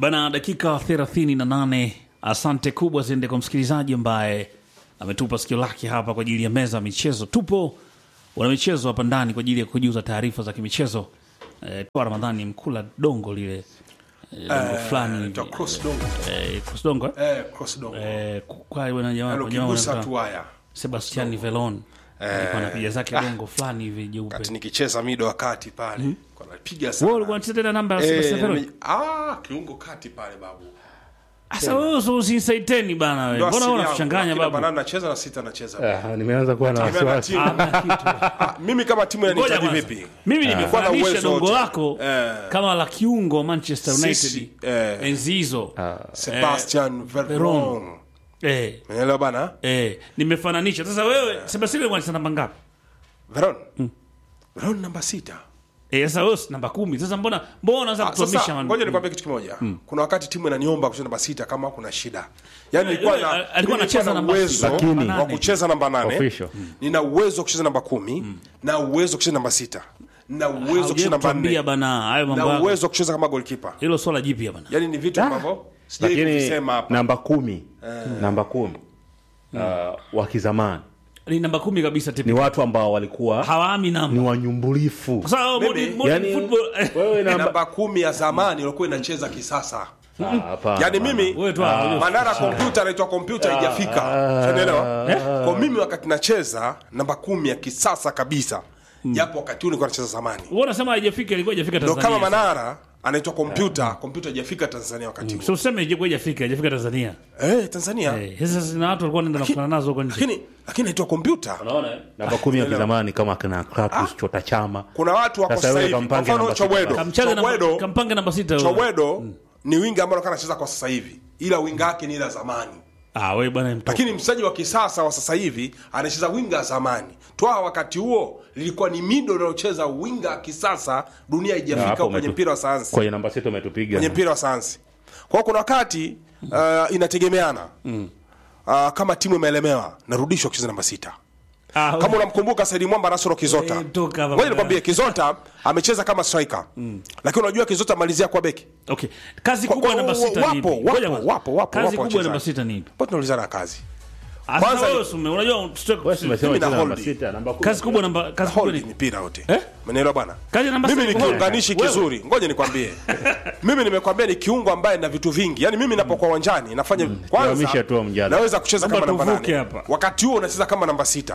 Bana, dakika 38. Asante kubwa ziende kwa msikilizaji ambaye ametupa sikio lake hapa kwa ajili ya meza ya michezo. Tupo wana michezo hapa ndani kwa ajili ya kujuza taarifa za kimichezo. Eh, toa Ramadhani mkula dongo lile eh, dongo fulani hivi. Ita cross dongo. eh, cross dongo eh? Eh, cross dongo. Eh, kwa bwana jamaa Yaani kwa jamaa ukigusa wanaitwa tu haya. Sebastian Velon alikuwa anapiga zake dongo fulani hivi jeupe. Kati nikicheza mido wakati pale. Kwa napiga Wewe sana. ulikuwa unacheza tena namba ya Eh, Sebastian Velon? nime- ah, kiungo kati pale babu. Sasa wewe usisaiteni bana wewe. Ndo Mbona asili wewe yangu. unachanganya Lakini babu? banana nacheza na sita nacheza. Ah, nimeanza kuwa na Tegemea na wasiwasi. timu. Hamna kitu. Ah, mimi kama timu Ngoja inanihitaji kwanza. vipi? Mimi Kwa na nimefananisha uwezo dongo wote. lako Eh. kama la kiungo wa Manchester United Sisi, eh. enzi hizo. Sebastian Veron. Eh, Unaelewa bana? eh, nimefananisha. Sasa wewe Sebastian alikuwa anacheza namba ngapi? Veron. Veron namba sita. Eh, sasa wewe si namba kumi. Sasa mbona mbona unaanza Ah, kutuamisha Sasa man- ngoja nikwambie kitu kimoja. Kuna wakati timu inaniomba kucheza namba sita kama kuna shida. Yaani nilikuwa Yule, na alikuwa mimi anacheza nilikuwa na namba uwezo sita. Lakini- wa kucheza namba nane. Official. Nina uwezo wa kucheza namba kumi na uwezo wa kucheza namba sita na uwezo wa kucheza Haujawahi namba kutuambia nne bana hayo mambo na yako. uwezo wa kucheza kama goalkeeper. Hilo swala jipya bana. Yaani ni vitu ambavyo sijai Lakini kuvisema hapa. namba kumi namba kumi ah, wa kizamani Ni namba kumi kabisa ni tipi. watu ambao walikuwa Hawaami ni namba. wanyumbulifu. Kwa sababu Mimi- modern- modern Yani, football wewe namba Namba kumi ya zamani ilikuwa inacheza kisasa. Ah, hapana, Yaani hapana. mimi wewe tu hapo. Manara kompyuta anaitwa kompyuta haijafika. Unaelewa? Kwa mimi wakati nacheza namba kumi ya kisasa kabisa. Japo wakati huo nilikuwa nacheza zamani. Wewe unasema haijafika ilikuwa haijafika Ndio Tanzania. kama Manara anaitwa kompyuta, kompyuta haijafika Tanzania wakati huo. So useme ilikuwa haijafika, haijafika Tanzania. Eh, Tanzania. Eh, sasa sina watu walikuwa wanaenda nakutana nazo huko nje. Lakini lakini inaitwa kompyuta. Unaona? eh? namba kumi ya kizamani kama kina Kratos Chota Chama Kuna watu wako Sasa sasa wewe hivi. Kwa kampange mfano namba sita. Chobwedo. Kamchaga namba Chobwedo, kampange namba 6 wewe. Chobwedo ni winga ambaye anakaa anacheza kwa sasa hivi. Ila winga yake ni ila zamani. Ah, wewe bwana mtoka. Lakini mchezaji wa kisasa wa sasa hivi anacheza winga ya zamani. Toa wakati huo lilikuwa ni mido linalocheza winga ya kisasa, dunia haijafika hapo kwenye umetu- mpira wa sayansi. kwenye namba sita umetupiga Kwenye mpira wa sayansi. Kwa hiyo kuna wakati uh, inategemeana. Uh, kama timu imeelemewa narudishwa kucheza namba sita. Ah, Kama unamkumbuka Saidi Mwamba Nasoro Kizota. Eh, toka hapa Ngoja nikwambie Kizota amecheza kama striker. Lakini unajua Kizota malizia kwa beki. Okay. Kazi Kwa- kubwa ya kwa- namba 6 wapo, ni ipi? wapo, Ngoja kwanza. wapo, wapo, Kazi wapo kubwa ya namba wachezaji. 6 ni ipi? Kwa tunaulizana kazi. Asa Kwanza wewe ni- usume, unajua stock- Wewe umesema Mimi na cheza namba hold. sita namba kumi. kazi kubwa namba kazi kubwa Hold ni mipira yote. Eh? Umeelewa bwana? Kazi ya namba Mimi sita ni ni hold. kiunganishi Wewe. kizuri. Ngoja nikwambie. Mimi nimekwambia ni kiungo ambaye na vitu vingi. Yaani mimi napokuwa uwanjani nafanya kwanza Tuhamishe tu mjadala. naweza kucheza Naomba kama namba tuvuke nane. hapa. Wakati huo unacheza kama namba sita.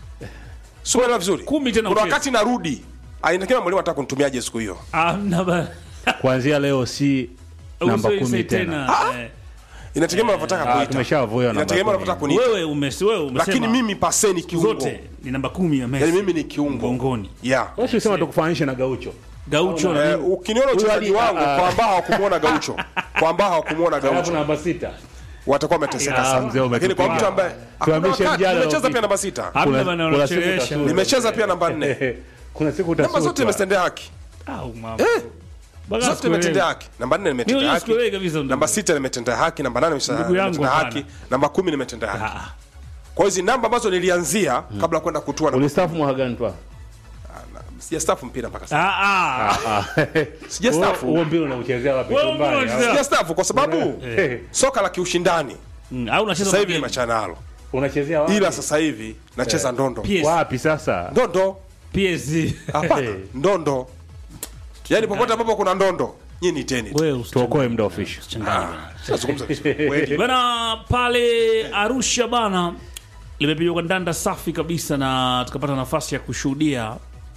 Sio unaelewa vizuri? Kumi tena Kuna ucheze. wakati narudi. Ainakiwa mwalimu anataka kunitumiaje siku hiyo. Ah, namba kuanzia leo si namba Usoi kumi say tena Eh, Inategemea unavyotaka Ah, kuita. tumeshavuia namba Inategemea kumi. unavyotaka kuniita. Wewe umesi wewe umesema. Lakini mimi paseni kiungo. zote ni namba 10 ya Messi. Yaani mimi ni kiungo. Mgongoni. Yeah. Wewe usisema tukufananishe na Gaucho Gaucho na Eh, ukiniona uchezaji Huyu wangu ali- ah, kwa ambao hawakumuona Gaucho, kwa ambao hawakumuona alafu Gaucho namba sita watakuwa wameteseka Ah, sana. mzee, Lakini kwa umetupiga. mtu ambaye hakuna Tuhamishe wakati mjadala nimecheza upite. pia namba sita, Hamna Kuna- bana kuna siku unachelewesha. utasuta. nimecheza pia namba nne, kuna siku namba zote utasutwa nimetendea haki, Au mama. Eh, Bana zote sikuelewi. nimetendea haki. Namba nne Mimi nimetendea huyu haki, sikuelewi kabisa ndugu. namba sita nimetendea haki, namba nane nimesha- Ndugu yangu nimetendea haki, hapana. namba kumi nimetendea haki. Ah, Kwa hizi namba ambazo nilianzia kabla ya kwenda kutua, namba- ulistafu mwaka gani twa sijastaafu mpira mpaka sasa, ah, ah. sijastaafu, huo mpira unauchezea wapi Wewe Nyumbani, mbona au? unachezea- sijastaafu kwa sababu Eh, soka la kiushindani Mm, au unacheza sasa hivi magame. nimechana nalo, unachezea wapi ila sasa hivi nacheza ndondo, PS, wapi sasa ndondo PSG. Hapana, Eh. ndondo. Yaani popote ambapo kuna ndondo, nyinyi ni teni. Wewe usichanganye. tuokoe muda official Changanya bana. Nazungumza vizuri. Kweli. bana pale Arusha bana limepigwa kwa ndanda safi kabisa na tukapata nafasi ya kushuhudia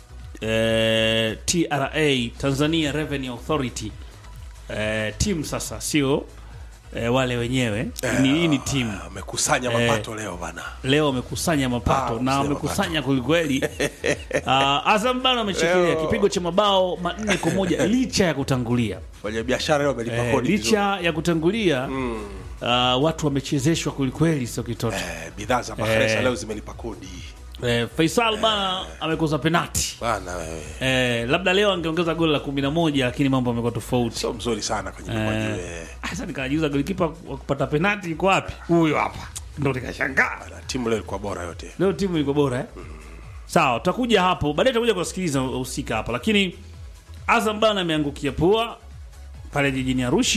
eh, TRA Tanzania Revenue Authority eh, team sasa sio eh, wale wenyewe ni hii ni timu Amekusanya mapato leo bana. leo wamekusanya mapato Ah, na mzee wamekusanya kwelikweli. uh, Azam bana ameshikilia Leo. kipigo cha mabao manne kwa moja licha ya kutangulia Fanya biashara leo amelipa eh, kodi. vizuri. licha ya kutangulia uh, watu wamechezeshwa kwelikweli, sio kitoto Eh, bidhaa za Bakhresa leo zimelipa kodi. eh, Faisal bana amekosa penati Bana wewe. eh, labda leo angeongeza goli la kumi na moja lakini mambo amekuwa tofauti. Sio mzuri sana kwenye mikwaju. eh. Sasa nikajiuza golikipa wa kupata penati iko wapi? Huyo hapa, ndo nikashangaa. Bana, Timu leo ilikuwa bora yote. leo timu ilikuwa bora eh? sawa tutakuja hapo baadaye tutakuja kuwasikiliza wahusika hapa lakini azam bana ameangukia pua pale jijini arusha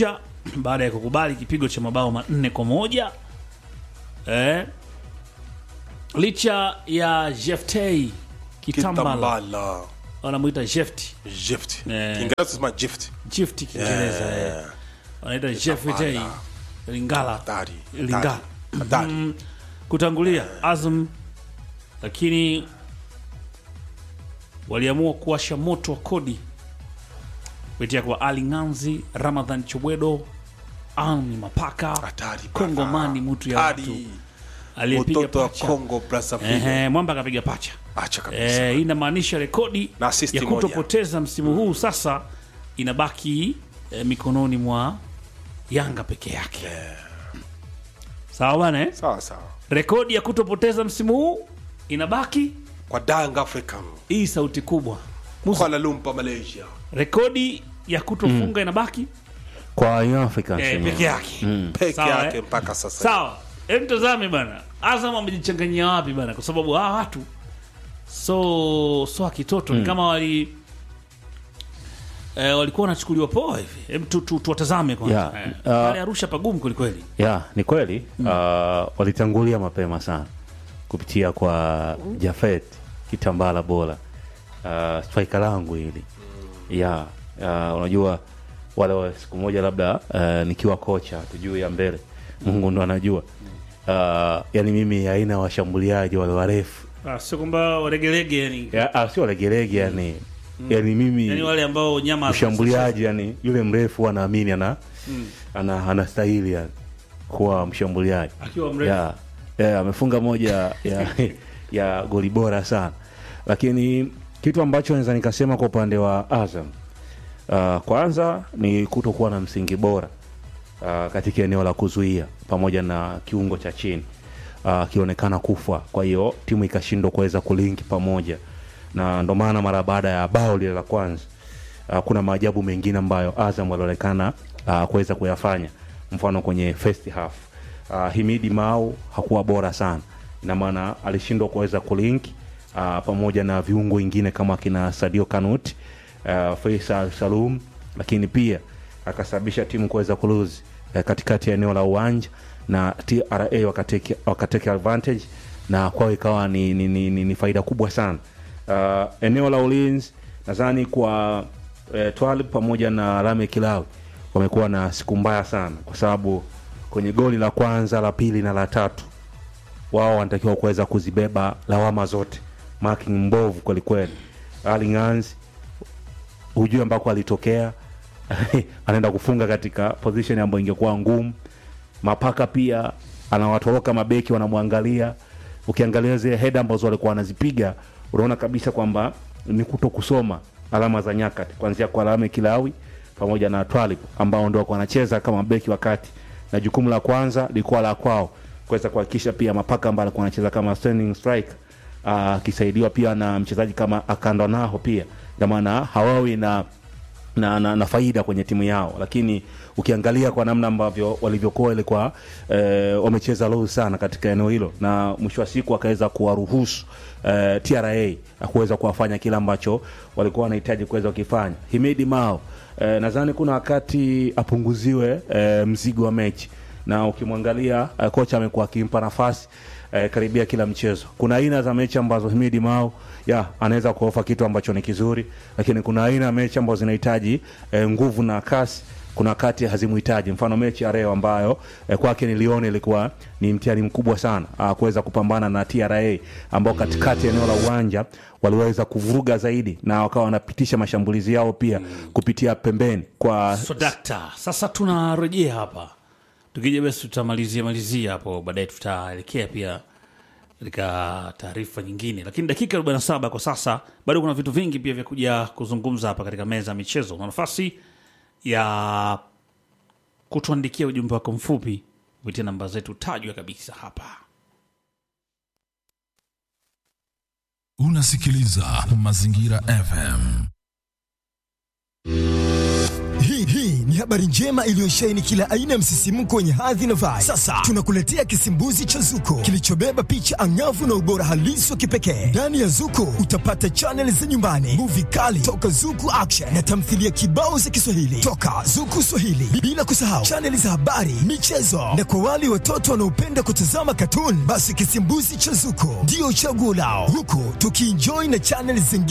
baada ya kukubali kipigo cha mabao manne kwa moja eh, licha ya Jeftei Kitambala Kitambala. wanamwita Jefti Gift. Eh. Kiingereza sema gift. Jefti Kiingereza eh. wanaita Jeftei Lingala Hatari. Lingala Hatari. Mm, kutangulia Azam, lakini waliamua kuwasha moto wa kodi kupitia kwa Ali Nganzi, Ramadhan Chobwedo, Ani Mapaka, Hatari. bana. Kongomani mtu ya Hatari. watu aliyepiga Mtoto wa pacha. Kongo Brazzaville. Ehe, Mwamba akapiga pacha. Acha kabisa. Eh, hii inamaanisha rekodi Na assist ya moja. kutopoteza msimu huu sasa inabaki eh, mikononi mwa Yanga peke yake. Sawa bana eh? Sawa sawa. Rekodi ya kutopoteza msimu huu inabaki Kwa Dang African. hii sauti kubwa. Kuala Lumpur Malaysia. Rekodi ya kutofunga inabaki kwa Young Africans eh, wenyewe. peke yake. Peke Sawa, yake eh? mpaka sasa. Sawa, hebu tazame bana, Azam amejichanganyia wapi bana? Kwa sababu hawa watu so so kitoto ni kama wali eh, walikuwa wanachukuliwa poa hivi. Hebu tu, tu, tuwatazame kwanza Yeah, eh. uh, pale Arusha pagumu kwelikweli. ya ni kweli uh, walitangulia mapema sana kupitia kwa Jafet Kitambala bora uh, striker langu hili ya uh, unajua wale wa siku moja labda uh, nikiwa kocha tujue ya mbele Mungu ndo anajua uh, yani mimi aina ya washambuliaji wale warefu Ah, sio kwamba waregelege yani, ya, ah, sio legelege yani yani mimi yani wale ambao nyama mshambuliaji yani yule mrefu anaamini ana ana anastahili yani kuwa mshambuliaji akiwa mrefu ya ya, amefunga moja ya, ya goli bora sana lakini kitu ambacho naweza nikasema kwa upande wa Azam uh, kwanza ni kutokuwa na msingi bora uh, katika eneo la kuzuia pamoja na kiungo cha chini akionekana kufa kwa hiyo timu ikashindwa kuweza kulinki pamoja na ndo maana mara baada ya bao lile la kwanza uh, kuna maajabu mengine ambayo Azam walionekana uh, kuweza kuyafanya mfano kwenye first half uh, Himidi Mau hakuwa bora sana ina maana alishindwa kuweza kulink uh, pamoja na viungo wengine kama kina Sadio Kanut uh, Faisal Salum lakini pia akasababisha timu kuweza kuluzi uh, katikati ya eneo la uwanja na TRA wakateke, wakateke advantage na kwao ikawa ni, ni, ni, ni, ni faida kubwa sana uh, eneo la ulinzi nadhani kwa eh, Twalib pamoja na Lame Kilawi wamekuwa na siku mbaya sana kwa sababu kwenye goli la kwanza la pili na la tatu wao wanatakiwa kuweza kuzibeba lawama zote marking mbovu kwelikweli Ali Nganzi hujui ambako alitokea anaenda kufunga katika position ambayo ingekuwa ngumu mapaka pia anawatoroka mabeki wanamwangalia ukiangalia zile heda ambazo walikuwa wanazipiga unaona kabisa kwamba ni kuto kusoma alama za nyakati kuanzia kwa alame kilawi pamoja na twalib ambao ndo walikuwa wanacheza kama beki wakati na jukumu la kwanza lilikuwa la kwao kuweza kuhakikisha pia mapaka ambayo alikuwa anacheza kama standing strike akisaidiwa pia na mchezaji kama akandanaho pia ndio maana hawawi na na, na, na faida kwenye timu yao lakini ukiangalia kwa namna ambavyo walivyokuwa ilikuwa eh, wamecheza low sana katika eneo hilo na mwisho wa siku akaweza kuwaruhusu eh, TRA kuweza kuwafanya kile ambacho walikuwa wanahitaji kuweza kukifanya Himidi Mao eh, nadhani kuna wakati apunguziwe eh, mzigo wa mechi na ukimwangalia uh, kocha amekuwa akimpa nafasi uh, karibia kila mchezo. Kuna aina za mechi ambazo Himidi Mao ya anaweza kuofa kitu ambacho ni kizuri, lakini kuna aina ya mechi ambazo zinahitaji uh, nguvu na kasi kuna wakati hazimuhitaji. Mfano mechi ya leo ambayo eh, kwake niliona ilikuwa ni mtihani mkubwa sana uh, kuweza kupambana na TRA ambao katikati ya eneo la uwanja waliweza kuvuruga zaidi na wakawa wanapitisha mashambulizi yao pia kupitia pembeni kwa So dakta, sasa tunarejea hapa, tukija basi tutamalizia malizia hapo, baadaye tutaelekea pia katika taarifa nyingine, lakini dakika 47 kwa sasa, bado kuna vitu vingi pia vya kuja kuzungumza hapa katika meza ya michezo. Na nafasi ya kutuandikia ujumbe wako mfupi kupitia namba zetu tajwa kabisa hapa. Unasikiliza Mazingira FM. Hii hii ni habari njema iliyosheheni kila aina ya msisimko wenye hadhi na vibe. Sasa tunakuletea kisimbuzi cha Zuko kilichobeba picha angavu na ubora halisi wa kipekee. Ndani ya Zuko utapata chaneli za nyumbani, muvi kali toka Zuku Action na tamthilia kibao za Kiswahili toka Zuku Swahili, bila kusahau chaneli za habari, michezo na kwa wale watoto wanaopenda kutazama katuni, basi kisimbuzi cha Zuko ndio chaguo lao, huku tukienjoy na chaneli zingine